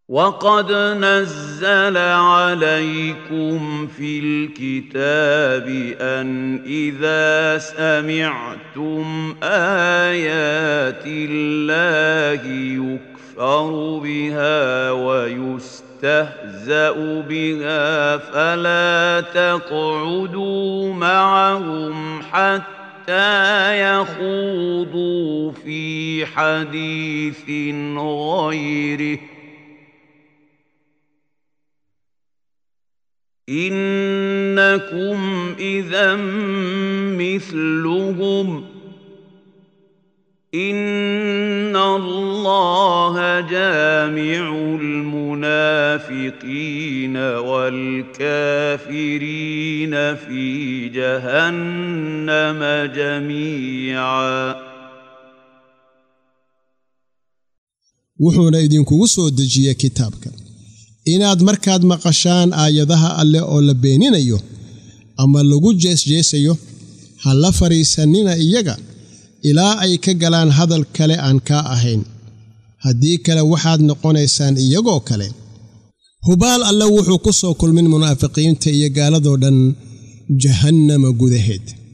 وقد نزل عليكم في الكتاب ان اذا سمعتم ايات الله يكفر بها ويستهزا بها فلا تقعدوا معهم حتى يخوضوا في حديث غيره انكم اذا مثلهم ان الله جامع المنافقين والكافرين في جهنم جميعا wuxuuna idinkugu soo dejiye kitaabka inaad markaad maqashaan aayadaha alleh oo la beeninayo ama lagu jeesjeesayo ha la fadhiisannina iyaga ilaa ay ka galaan hadal kale aan kaa ahayn haddii kale waxaad noqonaysaan iyagoo kale hubaal alle wuxuu ku soo kulmin munaafiqiinta iyo gaaladoo dhan jahannama gudaheed